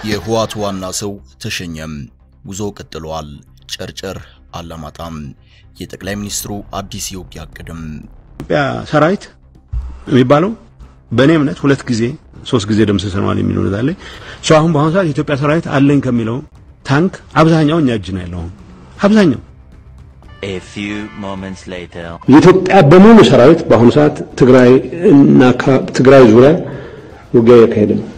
የህወሓት ዋና ሰው ተሸኘም። ጉዞ ቀጥሏል። ጨርጨር አላማጣም። የጠቅላይ ሚኒስትሩ አዲስ የውጊያ እቅድም ኢትዮጵያ ሰራዊት የሚባለው በእኔ እምነት ሁለት ጊዜ ሶስት ጊዜ ደምስሰነዋል የሚል እምነት አለኝ። ሰው አሁን በአሁኑ ሰዓት የኢትዮጵያ ሰራዊት አለኝ ከሚለው ታንክ አብዛኛው እኛ እጅ ነው ያለው። አብዛኛው A few moments later. የኢትዮጵያ በሙሉ ሰራዊት በአሁኑ ሰዓት ትግራይ እና ትግራይ ዙሪያ ውጊያ እያካሄደ ነው።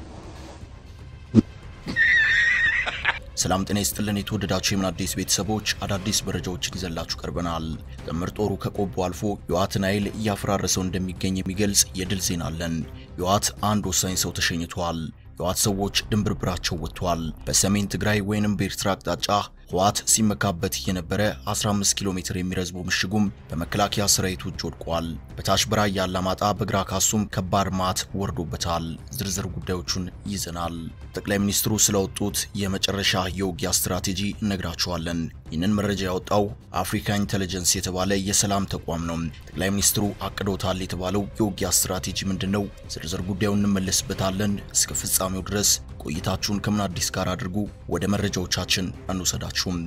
ሰላም ጤና ይስጥልን። የተወደዳችሁ የምን አዲስ ቤተሰቦች አዳዲስ መረጃዎችን ይዘላችሁ ቀርበናል። ጥምር ጦሩ ከቆቦ አልፎ የህወሓትን ኃይል እያፈራረሰው እንደሚገኝ የሚገልጽ የድል ዜና አለን። የህወሓት አንድ ወሳኝ ሰው ተሸኝቷል። የህወሓት ሰዎች ድንብርብራቸው ወጥቷል። በሰሜን ትግራይ ወይንም በኤርትራ አቅጣጫ ህወሓት ሲመካበት የነበረ 15 ኪሎ ሜትር የሚረዝሙ ምሽጉም በመከላከያ ሰራዊቱ እጅ ወድቋል። በታች በራያ አላማጣ በግራ ካሱም ከባድ ማት ወርዶበታል። ዝርዝር ጉዳዮቹን ይዘናል። ጠቅላይ ሚኒስትሩ ስለወጡት የመጨረሻ የውጊያ ስትራቴጂ እነግራችኋለን። ይህንን መረጃ ያወጣው አፍሪካ ኢንተለጀንስ የተባለ የሰላም ተቋም ነው። ጠቅላይ ሚኒስትሩ አቅዶታል የተባለው የውጊያ ስትራቴጂ ምንድን ነው? ዝርዝር ጉዳዩን እንመለስበታለን። እስከ ፍጻሜው ድረስ ቆይታችሁን ከምን አዲስ ጋር አድርጉ። ወደ መረጃዎቻችን አንውሰዳችሁም።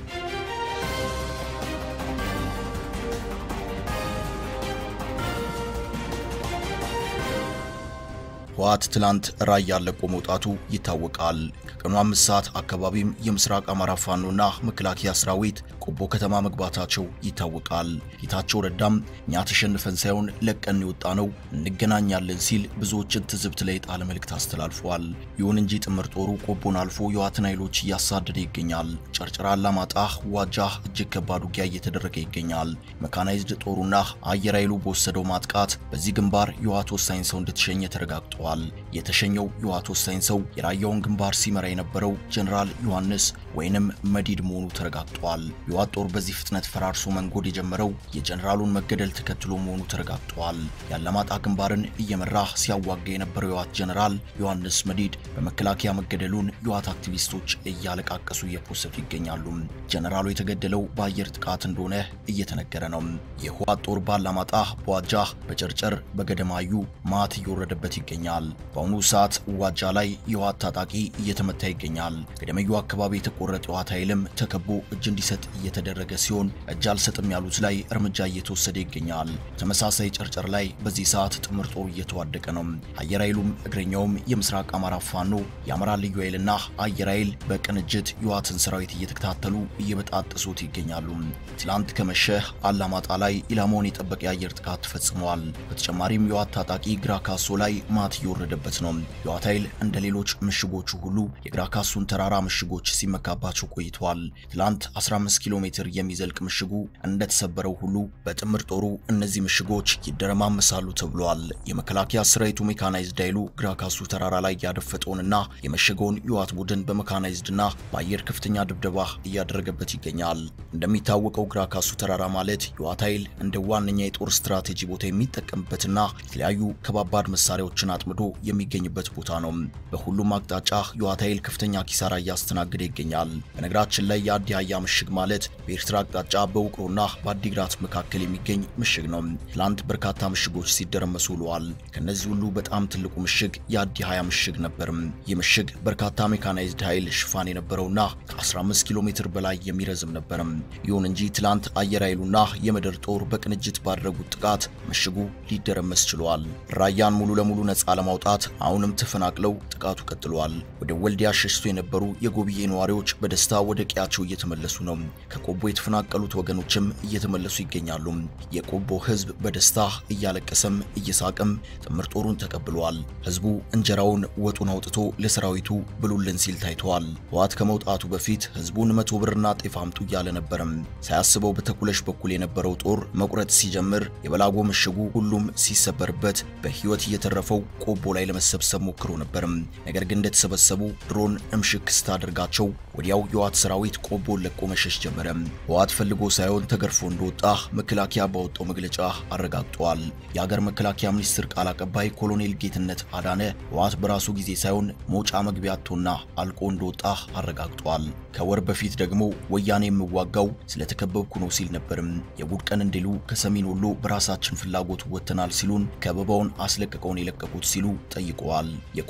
ህወሓት ትላንት ራያ ለቆ መውጣቱ ይታወቃል። ከቀኑ አምስት ሰዓት አካባቢም የምስራቅ አማራ ፋኖና መከላከያ ሰራዊት ቆቦ ከተማ መግባታቸው ይታወቃል። ጌታቸው ረዳም እኛ ተሸንፈን ሳይሆን ለቀን የወጣ ነው እንገናኛለን ሲል ብዙዎችን ትዝብት ላይ የጣለ መልእክት አስተላልፏል። ይሁን እንጂ ጥምር ጦሩ ቆቦን አልፎ የህወሓትን ኃይሎች እያሳደደ ይገኛል። ጨርጨራ፣ አላማጣ፣ ዋጃ እጅግ ከባድ ውጊያ እየተደረገ ይገኛል። መካናይዝድ ጦሩና አየር ኃይሉ በወሰደው ማጥቃት በዚህ ግንባር የህወሓት ወሳኝ ሰው እንደተሸኘ ተረጋግጧል። የተሸኘው የህወሓት ወሳኝ ሰው የራያውን ግንባር ሲመራ የነበረው ጀኔራል ዮሐንስ ወይንም መዲድ መሆኑ ተረጋግጧል። የህወሓት ጦር በዚህ ፍጥነት ፈራርሶ መንጎድ የጀመረው የጀኔራሉን መገደል ተከትሎ መሆኑ ተረጋግጧል። የአላማጣ ግንባርን እየመራ ሲያዋጋ የነበረው የህወሓት ጀኔራል ዮሐንስ መዲድ በመከላከያ መገደሉን የህወሓት አክቲቪስቶች እያለቃቀሱ እየፖሰቱ ይገኛሉ። ጀኔራሉ የተገደለው በአየር ጥቃት እንደሆነ እየተነገረ ነው። የህወሓት ጦር በአላማጣ፣ በዋጃ፣ በጨርጨር፣ በገደማዩ ማት እየወረደበት ይገኛል። በአሁኑ ሰዓት ዋጃ ላይ የህወሓት ታጣቂ እየተመታ ይገኛል። ገደመዩ አካባቢ የተቆረጠ የህወሓት ኃይልም ተከቦ እጅ እንዲሰጥ እየተደረገ ሲሆን እጅ አልሰጥም ያሉት ላይ እርምጃ እየተወሰደ ይገኛል። ተመሳሳይ ጨርጨር ላይ በዚህ ሰዓት ጥምር ጦሩ እየተዋደቀ ነው። አየር ኃይሉም እግረኛውም የምስራቅ አማራ ፋኖ የአማራ ልዩ ኃይልና አየር ኃይል በቅንጅት የህወሓትን ሰራዊት እየተከታተሉ እየበጣጠሱት ይገኛሉ። ትላንት ከመሸህ አላማጣ ላይ ኢላማውን የጠበቀ የአየር ጥቃት ተፈጽመዋል። በተጨማሪም የህወሓት ታጣቂ ግራ ካሶ ላይ ማት እየወረደበት ነው። የህወሓት ኃይል እንደ ሌሎች ምሽጎቹ ሁሉ የግራ ካሱን ተራራ ምሽጎች ሲመካባቸው ቆይተዋል። ትላንት 15 ኪሎ ሜትር የሚዘልቅ ምሽጉ እንደተሰበረው ሁሉ በጥምር ጦሩ እነዚህ ምሽጎች ይደረማመሳሉ ተብሏል። የመከላከያ ሰራዊቱ ሜካናይዝድ ኃይሉ ግራ ካሱ ተራራ ላይ ያደፈጠውንና የመሸገውን የህወሓት ቡድን በሜካናይዝድና በአየር ከፍተኛ ድብደባ እያደረገበት ይገኛል። እንደሚታወቀው ግራ ካሱ ተራራ ማለት የህወሓት ኃይል እንደ ዋነኛ የጦር ስትራቴጂ ቦታ የሚጠቀምበትና የተለያዩ ከባባድ መሳሪያዎችን አጥምዶ የሚገኝበት ቦታ ነው። በሁሉም አቅጣጫ የህወሓት ኃይል ከፍተኛ ኪሳራ እያስተናገደ ይገኛል። በነገራችን ላይ የአዲ አያ ምሽግ ማለት በኤርትራ አቅጣጫ በውቅሮና በአዲግራት መካከል የሚገኝ ምሽግ ነው። ትላንት በርካታ ምሽጎች ሲደረመሱ ውለዋል። ከነዚህ ሁሉ በጣም ትልቁ ምሽግ የአዲ ሀያ ምሽግ ነበርም። ይህ ምሽግ በርካታ ሜካናይዝድ ኃይል ሽፋን የነበረውና ከ15 ኪሎ ሜትር በላይ የሚረዝም ነበርም። ይሁን እንጂ ትላንት አየር ኃይሉና የምድር ጦር በቅንጅት ባደረጉት ጥቃት ምሽጉ ሊደረመስ ችሏል። ራያን ሙሉ ለሙሉ ነፃ ለማውጣት አሁንም ተፈናቅለው ጥቃቱ ቀጥሏል። ወደ ወልዲያ ሸሽቶ የነበሩ የጎብዬ ነዋሪዎች በደስታ ወደ ቀያቸው እየተመለሱ ነው። ከቆቦ የተፈናቀሉት ወገኖችም እየተመለሱ ይገኛሉ። የቆቦ ህዝብ በደስታ እያለቀሰም እየሳቀም ጥምር ጦሩን ተቀብሏል። ህዝቡ እንጀራውን ወጡን አውጥቶ ለሰራዊቱ ብሉልን ሲል ታይተዋል። ህወሓት ከመውጣቱ በፊት ህዝቡን መቶ ብርና ጤፍ አምጡ እያለ ነበረም። ሳያስበው በተኩለሽ በኩል የነበረው ጦር መቁረጥ ሲጀምር የበላጎ ምሽጉ ሁሉም ሲሰበርበት በህይወት እየተረፈው ቆቦ ላይ ለመሰብሰብ ሞክሮ ነበርም። ነገር ግን እንደተሰበሰቡ ድሮን እምሽክ ስታደርጋቸው ወዲያው የህወሓት ሰራዊት ቆቦን ለቆ መሸሽ ጀመረ። ህወሓት ፈልጎ ሳይሆን ተገርፎ እንደወጣ መከላከያ ባወጣው መግለጫ አረጋግጧል። የሀገር መከላከያ ሚኒስትር ቃል አቀባይ ኮሎኔል ጌትነት አዳነ ህወሓት በራሱ ጊዜ ሳይሆን መውጫ መግቢያ አጥቶና አልቆ እንደወጣ አረጋግጧል። ከወር በፊት ደግሞ ወያኔ የምዋጋው ስለተከበብኩ ነው ሲል ነበርም። የጉድ ቀን እንዲሉ ከሰሜን ወሎ በራሳችን ፍላጎት ወጥተናል ሲሉን ከበባውን አስለቅቀውን የለቀቁት ሲሉ ጠይቀዋል። የኮሎኔሉ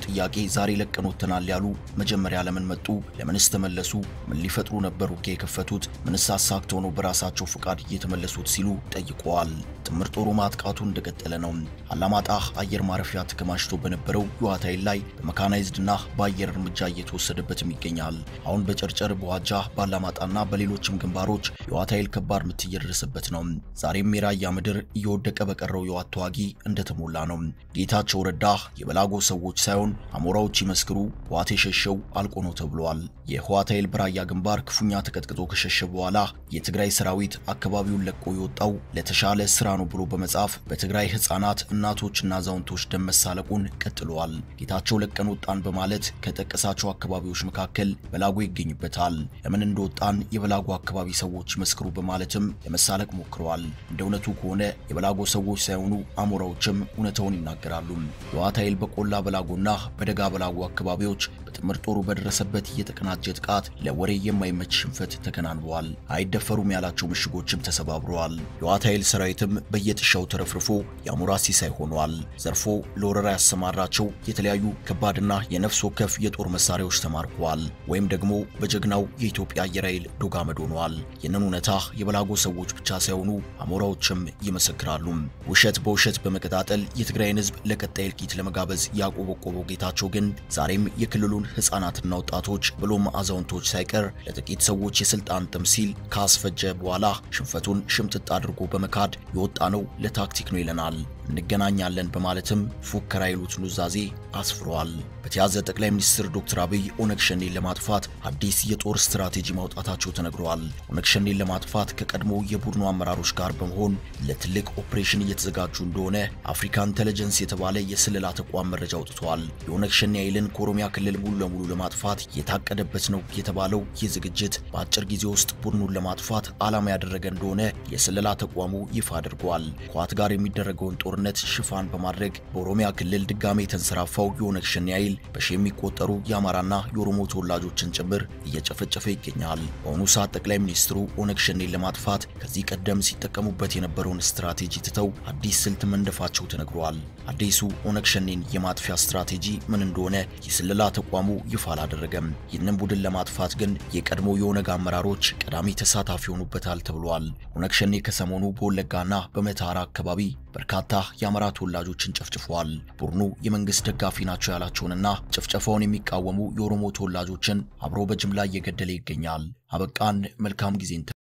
ጥያቄ ዛሬ ለቀን ወጥተናል ያሉ መጀመሪያ ለምን መጡ? ለምንስ ተመለሱ? ምን ሊፈጥሩ ነበር ውጊያ የከፈቱት? ምንስ አሳክተው ነው በራሳቸው ፍቃድ እየተመለሱት ሲሉ ጠይቀዋል። ጥምር ጦሩ ማጥቃቱ እንደቀጠለ ነው። አላማጣ አየር ማረፊያ ተከማችቶ በነበረው የህወሓት ኃይል ላይ በመካናይዝድና በአየር እርምጃ እየተወሰደበትም ይገኛል። አሁን በጨርጨር በዋጃ ባላማጣና በሌሎችም ግንባሮች የህወሓት ኃይል ከባድ ምት እየደረሰበት ነው። ዛሬም የራያ ምድር እየወደቀ በቀረው የህወሓት ተዋጊ እንደተሞላ ነው። ጌታቸው ረዳ የበላጎ ሰዎች ሳይሆን አሞራዎች ይመስክሩ ህወሓት የሸሸው አልቆ ነው ተብሏል። የህወሓት ኃይል በራያ ግንባር ክፉኛ ተቀጥቅጦ ከሸሸ በኋላ የትግራይ ሰራዊት አካባቢውን ለቆ የወጣው ለተሻለ ስራ ነው ብሎ በመጻፍ በትግራይ ህፃናት፣ እናቶችና አዛውንቶች ደም መሳለቁን ቀጥለዋል። ጌታቸው ለቀን ወጣን በማለት ከጠቀሳቸው አካባቢዎች መካከል በላጎ ይገኝበታል። ለምን እንደወጣን የበላጎ አካባቢ ሰዎች ይመስክሩ በማለትም ለመሳለቅ ሞክረዋል። እንደ እውነቱ ከሆነ የበላጎ ሰዎች ሳይሆኑ አሞራዎችም እውነታውን ይናገራሉ። የህወሓት ኃይል በቆላ በላጎና በደጋ በላጎ አካባቢዎች በጥምር ጦሩ በደረሰበት የተቀናጀ ጥቃት ለወሬ የማይመች ሽንፈት ተከናንበዋል። አይደፈሩም ያላቸው ምሽጎችም ተሰባብረዋል። የህወሓት ኃይል ሰራዊትም በየጥሻው ተረፍርፎ የአሞራ ሲሳይ ሆኗል። ዘርፎ ለወረራ ያሰማራቸው የተለያዩ ከባድና የነፍስ ወከፍ የጦር መሳሪያዎች ተማርከዋል፣ ወይም ደግሞ በጀግናው የኢትዮጵያ አየር ኃይል ዶጋመድ ሆነዋል። ይህንን እውነታ የበላጎ ሰዎች ብቻ ሳይሆኑ አሞራዎችም ይመሰክራሉ። ውሸት በውሸት በመቀጣጠል የትግራይን ህዝብ ለቀጣይ እልቂት ለመጋበዝ ያቆበቆበው ጌታቸው ግን ዛሬም የክልሉን ህፃናትና ወጣቶች ብሎም አዛውንቶች ሳይቀር ለጥቂት ሰዎች የስልጣን ጥም ሲል ካስፈጀ በኋላ ሽንፈቱን ሽምጥጥ አድርጎ በመካድ የወጣ ነው ለታክቲክ ነው ይለናል። እንገናኛለን በማለትም ፉከራ ይሉት ኑዛዜ አስፍሯል። በተያዘ ጠቅላይ ሚኒስትር ዶክተር አብይ ኦነግ ሸኔን ለማጥፋት አዲስ የጦር ስትራቴጂ ማውጣታቸው ተነግረዋል። ኦነግ ሸኔን ለማጥፋት ከቀድሞ የቡድኑ አመራሮች ጋር በመሆን ለትልቅ ኦፕሬሽን እየተዘጋጁ እንደሆነ አፍሪካ ኢንተለጀንስ የተባለ የስለላ ተቋም መረጃ አውጥቷል። የኦነግ ሸኔ ኃይልን ከኦሮሚያ ክልል ሙሉ ለሙሉ ለማጥፋት የታቀደበት ነው የተባለው ይህ ዝግጅት በአጭር ጊዜ ውስጥ ቡድኑን ለማጥፋት ዓላማ ያደረገ እንደሆነ የስለላ ተቋሙ ይፋ አድርጓል። ከህወሓት ጋር የሚደረገውን ጦርነት ሽፋን በማድረግ በኦሮሚያ ክልል ድጋሜ የተንሰራፋው የኦነግ ሸኔ ኃይል በሺ የሚቆጠሩ የአማራና የኦሮሞ ተወላጆችን ጭምር እየጨፈጨፈ ይገኛል። በአሁኑ ሰዓት ጠቅላይ ሚኒስትሩ ኦነግ ሸኔን ለማጥፋት ከዚህ ቀደም ሲጠቀሙበት የነበረውን ስትራቴጂ ትተው አዲስ ስልት መንደፋቸው ተነግሯል። አዲሱ ኦነግ ሸኔን የማጥፊያ ስትራቴጂ ምን እንደሆነ የስለላ ተቋሙ ይፋ አላደረገም። ይህንን ቡድን ለማጥፋት ግን የቀድሞ የኦነግ አመራሮች ቀዳሚ ተሳታፊ ሆኑበታል ተብሏል። ኦነግ ሸኔ ከሰሞኑ በወለጋና በመተሃራ አካባቢ በርካታ የአማራ ተወላጆችን ጨፍጭፏል። ቡድኑ የመንግስት ደጋፊ ናቸው ያላቸውንና ጭፍጨፋውን የሚቃወሙ የኦሮሞ ተወላጆችን አብሮ በጅምላ እየገደለ ይገኛል። አበቃን። መልካም ጊዜን